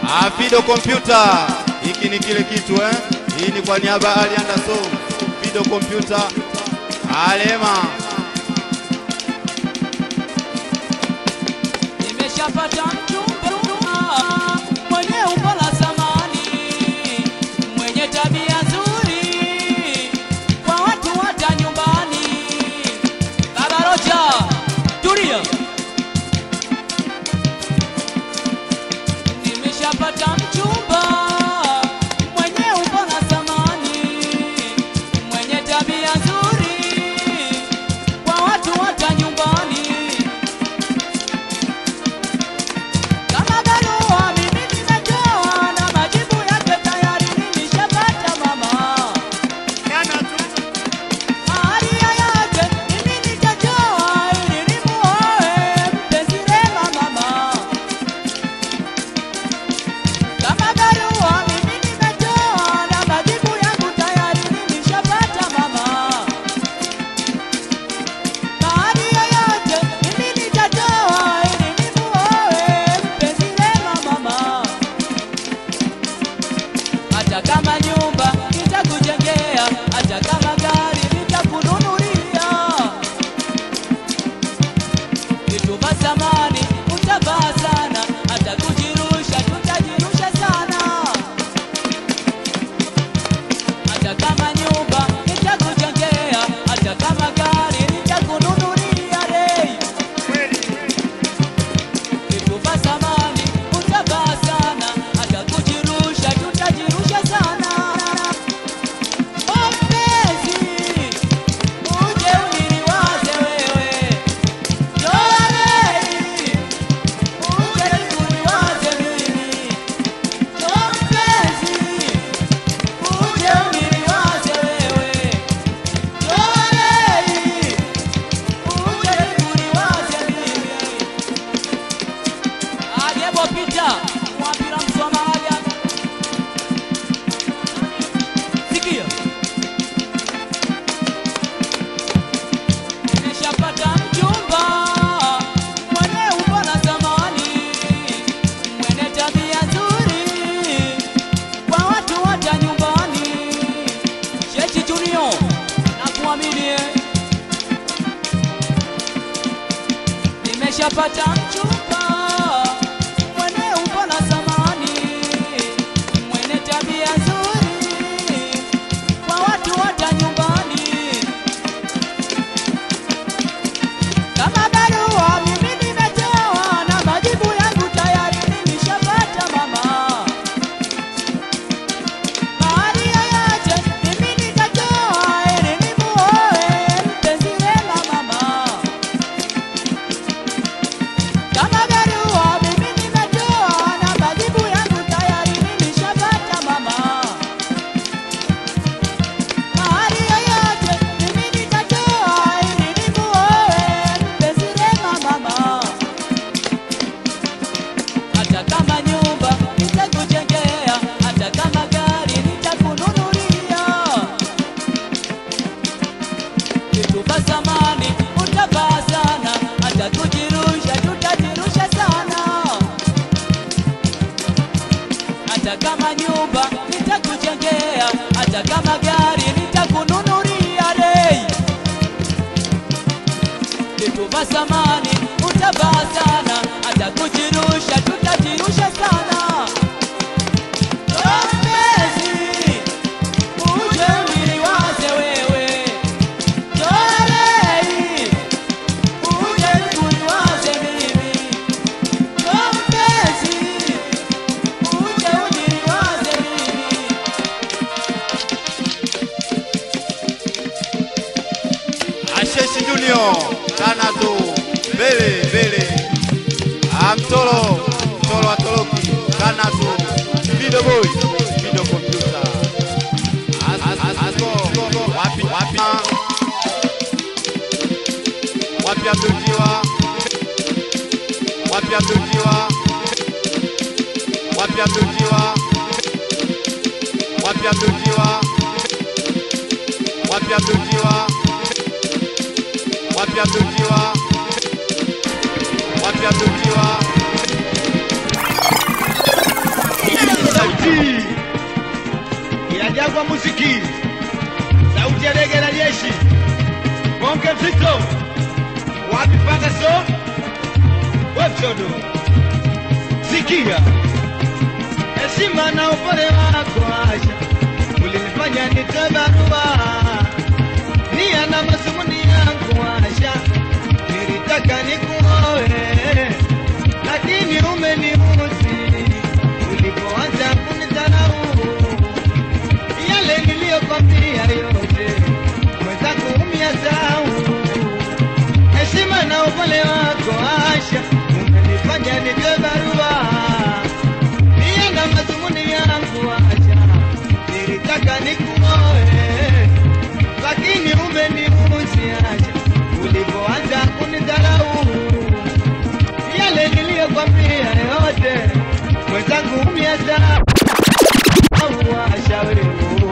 Ah, Fido Computer, hiki ni kile kitu eh. Hii ni kwa niaba ya Ali Anderson. Fido Computer, Alema. Nimeshapata mchumba mwenye umbo la samani, mwenye tabia nzuri kwa watu hata nyumbani. Baba Rocha, tulia. Nimeshapata mchumba mwenye umbo la samani, mwenye tabia nzuri kwa watu hata nyumbani. Kama barua mimi nimetoa na majibu yake tayari nimeshapata mama. Ahadi yoyote mimi nitatoa ili nimuoe mpenzi Rema mama. Kama barua mimi nimetoa na majibu yangu tayari nimeshapata mama. Ahadi yoyote mimi nitatoa ili nimuoe mpenzi Rema mama. Hata kama nyumba nitakujengea, hata kama gari nitakununulia, vitu vya samani utavaa sana, hata kujirusha tutajirusha sana. Hata kama nyumba nitakujengea, hata kama gari nitakununulia, rei vitu vya samani utavaa sana, hata kujirusha tutajirusha sana. Oh, mpenzi, uje uniliwaze wewe, ndoa lei, uje uniwaze mimi. Oh, mpenzi, uje uniliwaze wewe, ndoa lei, uje uniwaze mimi. aliyepopita mwapira msomaaja sikia nimeshapata mchumba mwenye umbo la zamani mwenye tabia nzuri kwa watu hata nyumbani shechi junio na kuaminie nimeshapata mchumba mwenye umbo la zamani, mwenye tabia nzuri kwa watu hata nyumbani. Kama barua mimi nimetoa na majibu yangu tayari nimeshapata mama. Mahali yoyote mimi nitatoa ili nimuoe mpenzi Rema mama. Kama barua mimi nimetoa na majibu yangu tayari nimeshapata mama. Mahali yoyote mimi nitatoa ili nimuoe mpenzi Rema mama. Hata kama nyumba nitakujengea, hata kama gari nitakununulia vitu vya zamani utavaa sana, hata kujirusha tutajirusha sana. Hata kama nyumba nitakujengea, hata kama gari nitakununulia, rei vitu vya zamani utavaa sana, hata kujirusha tutajirusha sana. Oh, mpenzi, uje uniliwaze wewe Dorei, uje uniwaze mimi. Oh, mpenzi, uje uniliwaze mimi. Asheshi Junior, Kanato, mbele mbele. Ah, Mtolo, Mtolo atoroki, Kanato, Fido Boy, Fido Computer. As- as- Asko, wapi wapi? Wapi Abduljiwa? Wapi Abduljiwa? Wapi Abduljiwa? Wapi Abduljiwa? Wapi Abduljiwa? Wapi Abduljiwa? Wapi Abduljiwa? sauti ya Jangwa Muziki, sauti ya dege la jeshi, bonge mzito, wapi Pagaso, wepchodo, sikia heshima na upole wako Asha, ulinifanya nitoe barua nia na masumuni yangu Asha, nilitaka nikuoe lakini umeniuzi ulipoanza kunidharau yale niliyokwambia yote mwenzangu umia zau heshima na upole wako Asha umenifanya nitoe barua nia na mazumuni yangu Asha nilitaka nikuoe lakini umeniuzi Asha ulipoanza kunidharau yale niliyokwambia yote mwenzangu miaza washauri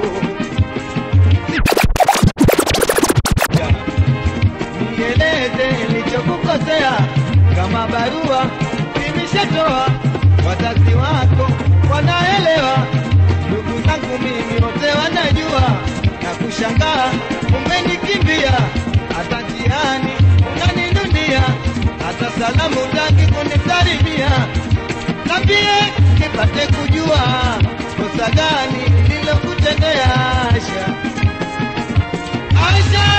nieleze nilichokukosea kama barua nimeshatoa wazazi wako wanaelewa ndugu zangu mimi wote wanajua na kushangaa umenikimbia hata njiani unaninunia hata salamu taki kunisalimia nambie nipate kujua kosa gani nilokutendea Asha Asha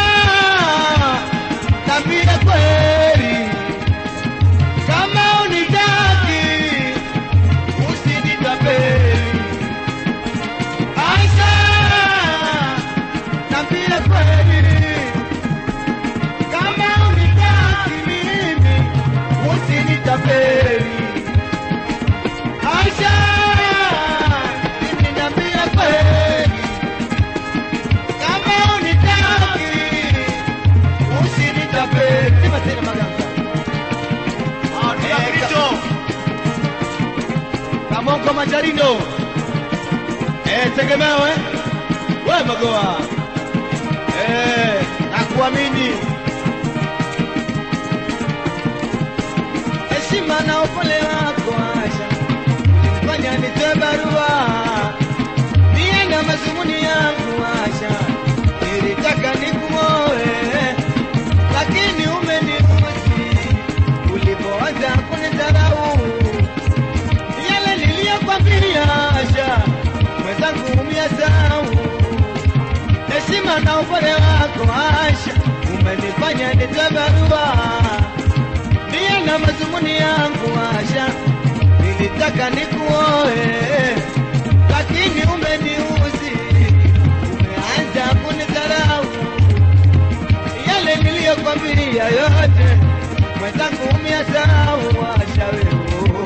nambie kweli kama unitaki usinitapeli Asha nambie kweli kama unitaki mimi usinitapeli Aisha mimi niambia kweli kama unitaki usinitapeli sema tena maganga Ah, Kristo. Kamongo Majarindo eh tegemeo eh wewe magoa eh nakuamini heshima na upole wako Asha fanya nitoe barua niye na mazumuni yangu Asha nilitaka nikuoe lakini umeniuzi ulipoanza kunidharau yale niliyokwambia Asha mwenzangu umiasau heshima na upole wako Asha umenifanya nitoe barua nia na mazumuni yangu Asha, nilitaka nikuoe, lakini umeniuzi, umeanza kunidharau. Yale niliyokwambia yote, mwenzangu umeasahau. Asha wewe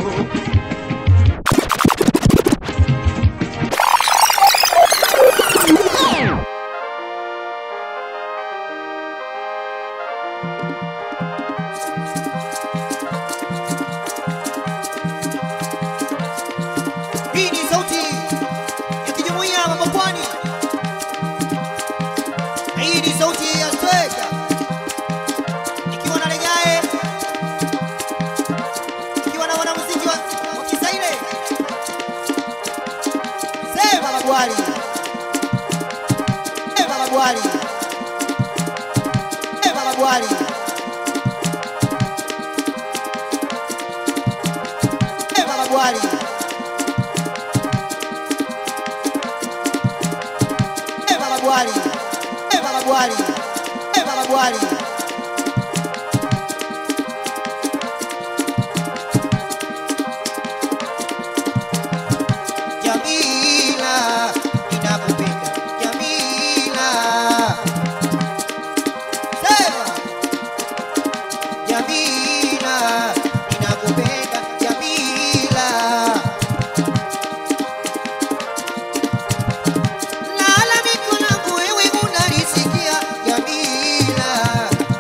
Hii ni sauti ya kijumuiya ya Mapwani. Hii ni sauti ya Sweka ikiwa na Legae, ikiwa na wanamuziki wa wa Kisaile. Sema Magwali, sema Magwali, sema Magwali, sema Magwali. Eva Magwali, Eva Magwali, Eva Magwali. Jamila, ninakupenda Jamila. Sema Jamila, ninakupenda Jamila. Lalamiko langu wewe unalisikia Jamila,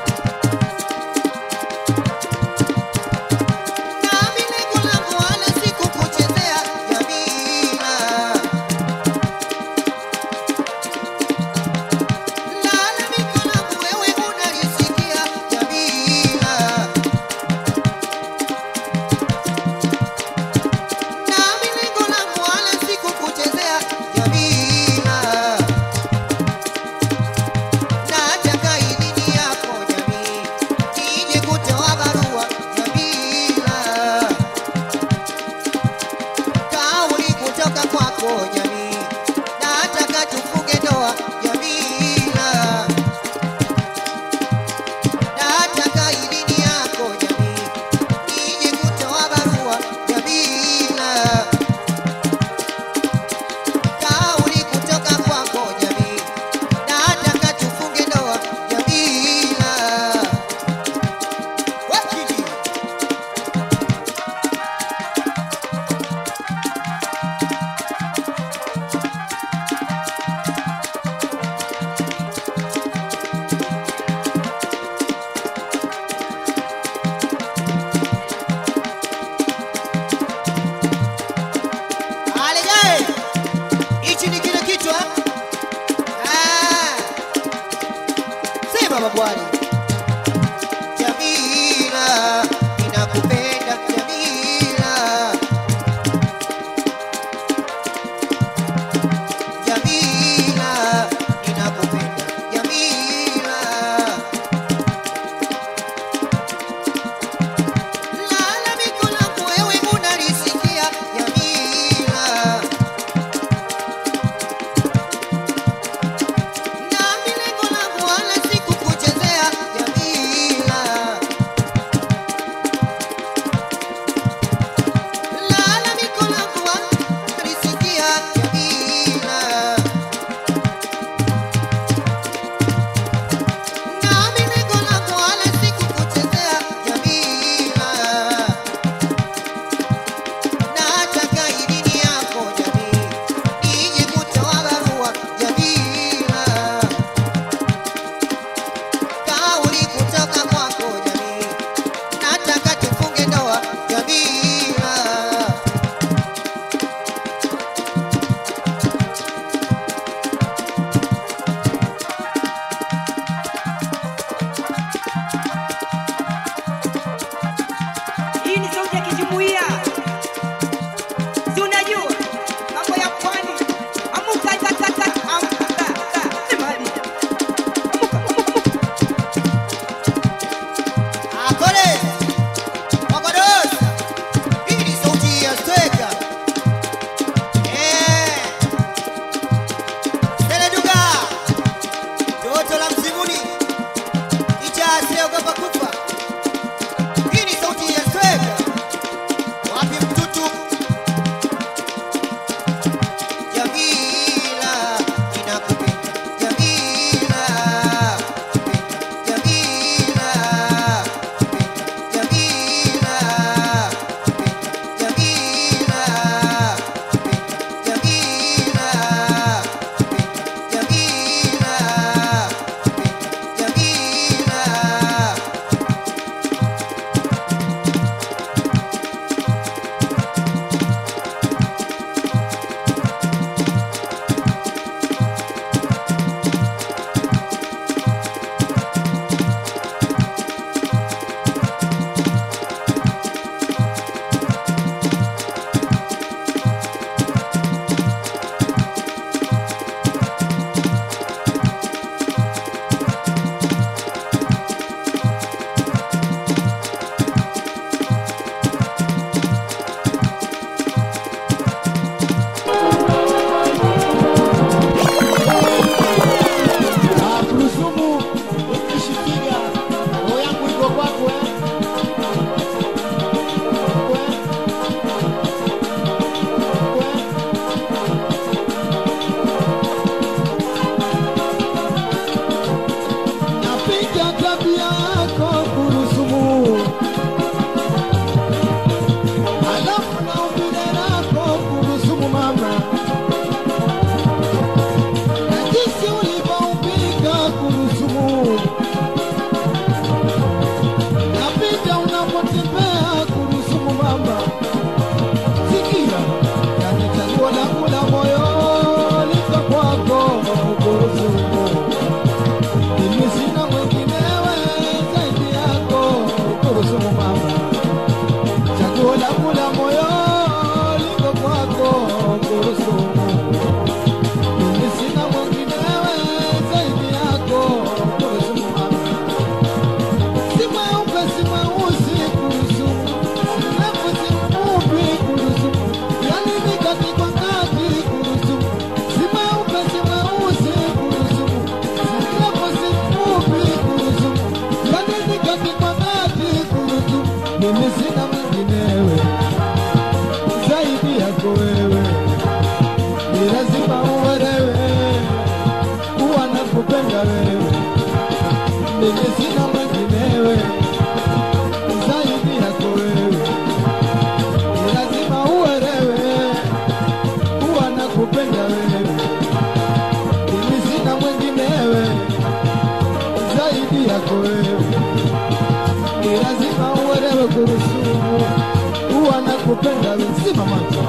mimi sina mwinginewe zaidi yako wewe, ni lazima uelewe kuwa nakupenda wewe, mimi sina mwinginewe zaidi yako wewe, ni lazima uelewe kurusumu kuwa nakupenda wewe, simama tu.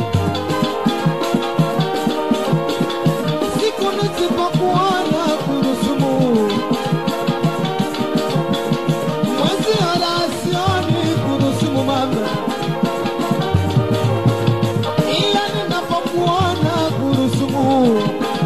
siku nisipokuona kurusumu mwezi halasioni kurusumu mama ila ninapokuona kurusumu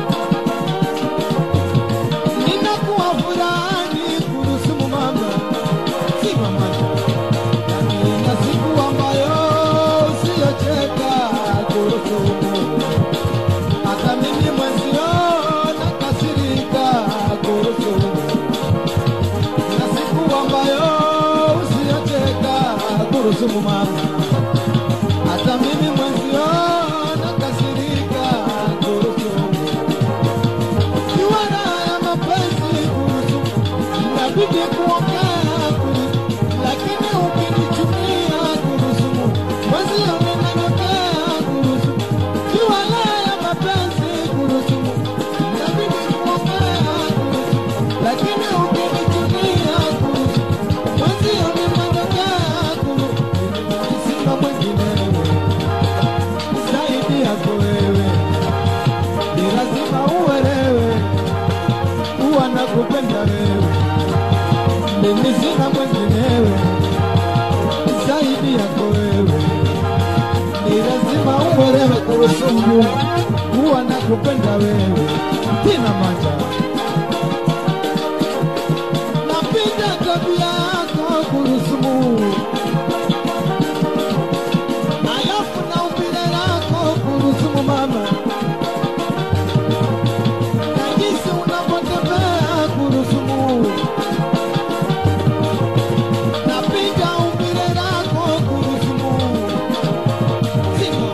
ninakuwa furani kurusumu mama si mama yani na siku ambayo usiyocheka kurusumu hata mimi mwenzio nakasirika kuhusu na siku ambayo usiyocheka kuhusu mama hata mimi mwenzio nakasirika kuhusu kiwana ya mapenzi kuhusu inabidi kuongea kuhusu lakini ukinichukia kuhusu mwenzio ninanyokea kuhusu kiwana ya mapenzi kuhusu inabidi kuongea kuhusu lakini ukinichukia kuhusu mwenzio ninanyokea kuhusu sina mwinginewe zaidi yako wewe ni lazima uelewe kuwa nakupenda wewe, mimi sina mwinginewe zaidi yako wewe, ni lazima uelewe kuhusu Mungu kuwa nakupenda wewe, tina maja napenda tabia yako kuhusu Mungu alafu na umbile lako kuhusu mama na jinsi unavyotembea kurusumu napiga umbile lako kurusumu simo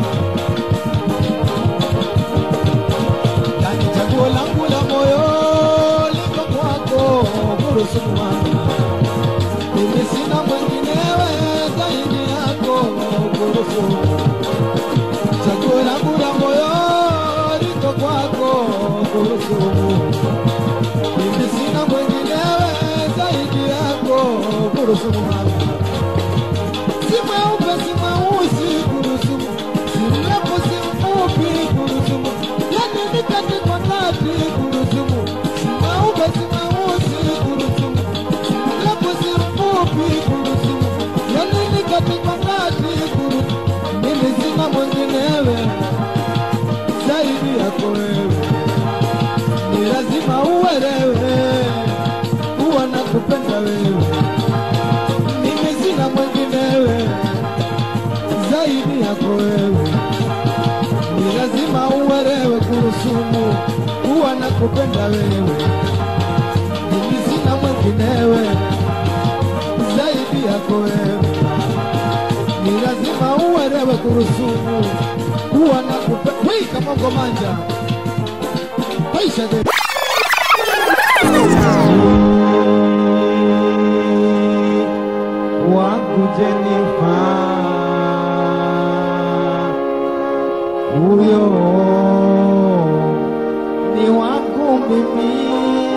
yani chaguo langu la moyo liko kwako kurusumu mama mimi sina mwenginewe zaidi yako kurusumu chaguo langu la moyo liko kwako kurusumu mimi sina mwenginewe zaidi yako kurusumu mama si mweupe si mweusi kurusumu si mrefu si mfupi kurusumu yani ni kati kwa kati kurusumu si mweupe si mweusi kurusumu si mrefu si mfupi kurusumu yani ni kati kwa kati kurusumu mimi sina mwenginewe zaidi yako wewe ni lazima uelewe kuwa nakupenda wewe, mimi sina mwinginewe zaidi yako wewe, ni lazima uelewe kurusumu kuwa nakupenda wewe, mimi sina mwinginewe zaidi yako wewe, ni lazima uelewe kurusumu kuwa nakupenda. Wei, Kamongo Manja, maisha de wangu Jenifa, huyo ni wangu mimi.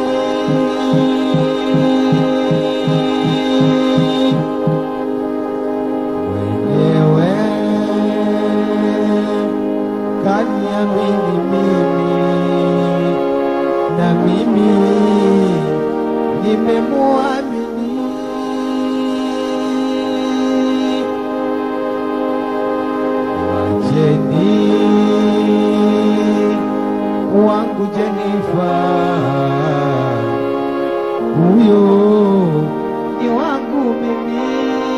Mwenyewe kaniamini mimi na mimi nimemuamini. Wacheni wangu Jenifa, huyo ni wangu mimi.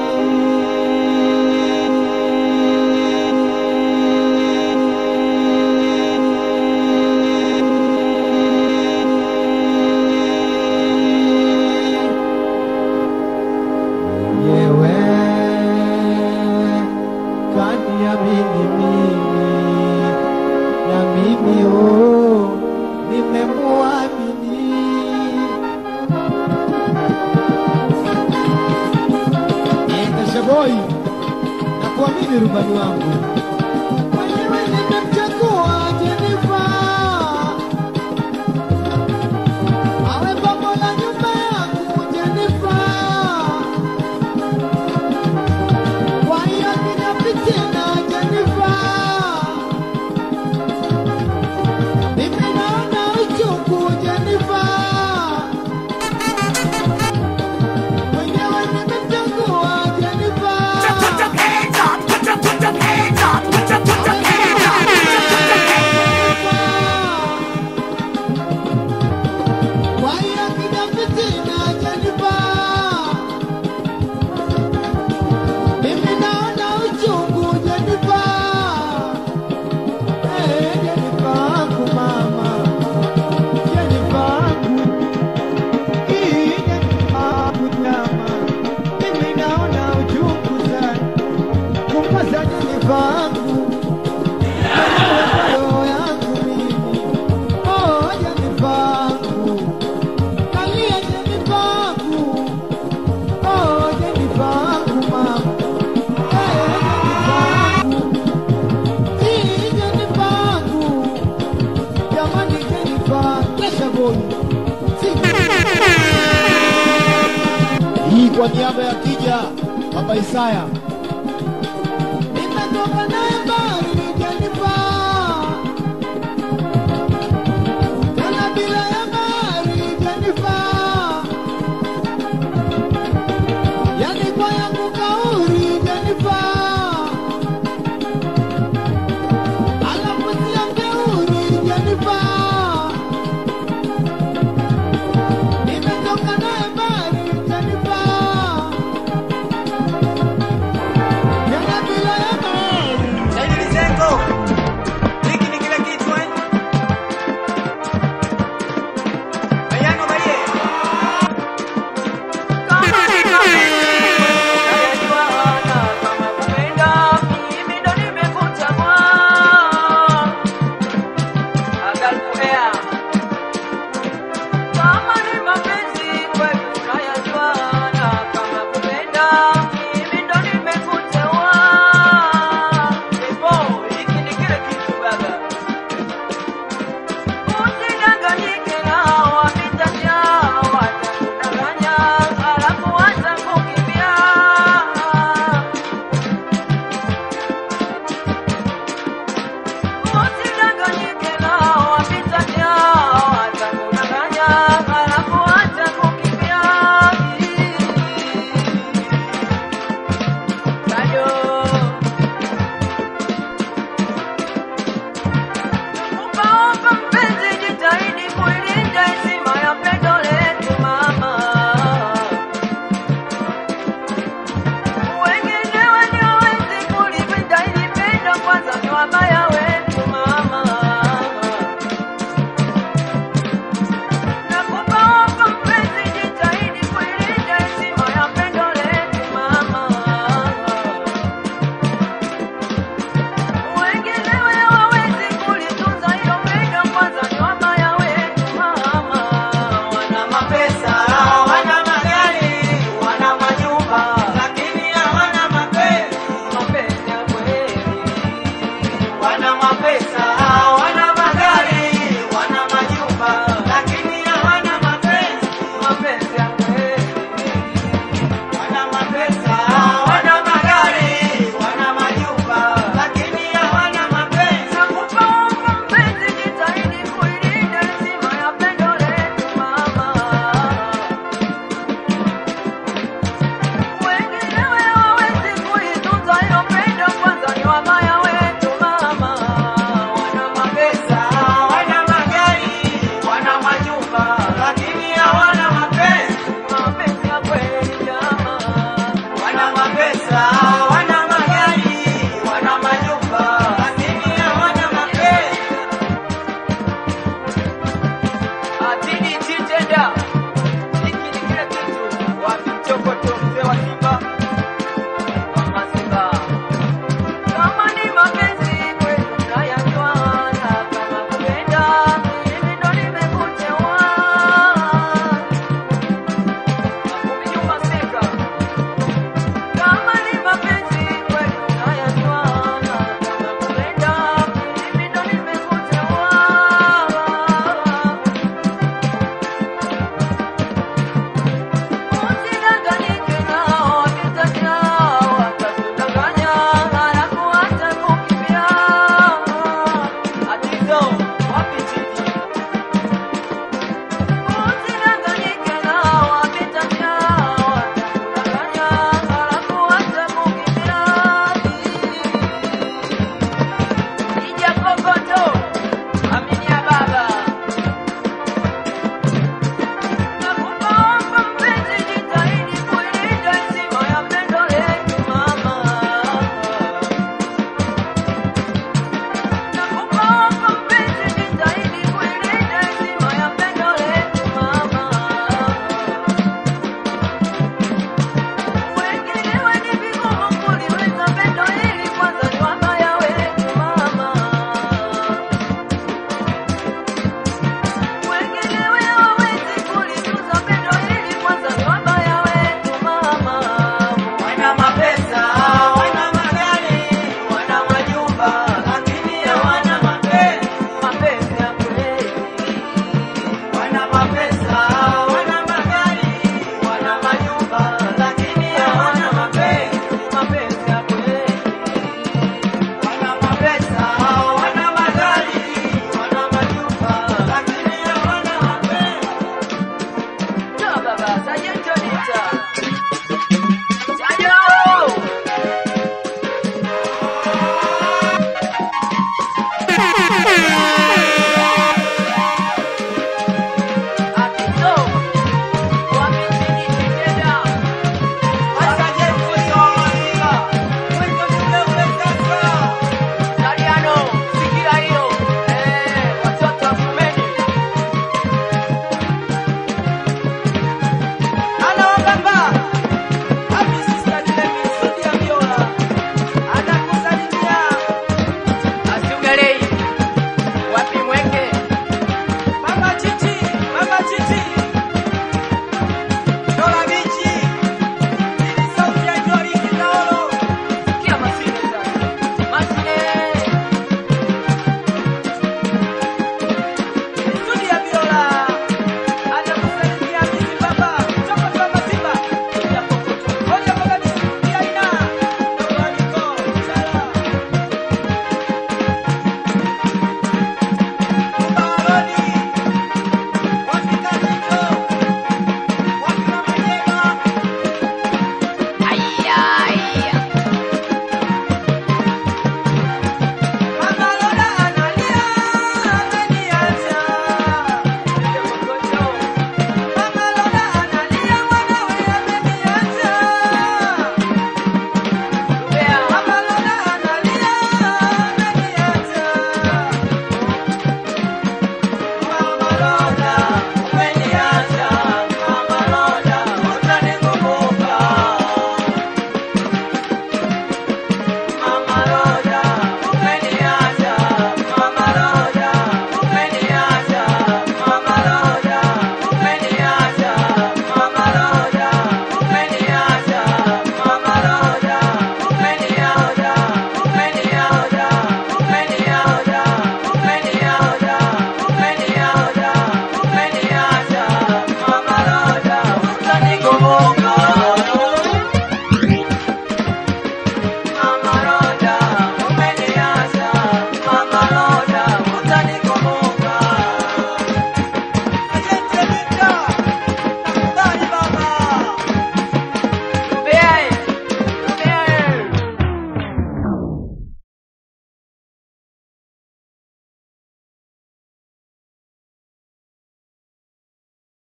mwenyewe kaniamini mimi na mimi oh, nimemuamini boy na kuamini rubani wangu mwenyewe nimemchagua Jenifa awe pambo la nyumba yangu Jenifa kwa hiyo kina fitina Jenifa mimi naona uchungu Jenifa mwenyewe nimemchagua Jenifa Kwa hiyo kina fitina Jenifa, mimi naona uchungu Jenifa, eh Jenifa wangu mama, Jenifa wangu, hii Jenifa wangu nyama, mimi naona uchungu sana kumpasa Jenifa wangu, roho yangu mimi, oh Jenifa wangu Kalia Jenifa wangu, oh Jenifa wangu mama, eh Jenifa wangu, hii Jenifa wangu, jamani Jenifa, kesha boy, Hii kwa niaba ya Kija Baba Isaya. nimetoka naye mbali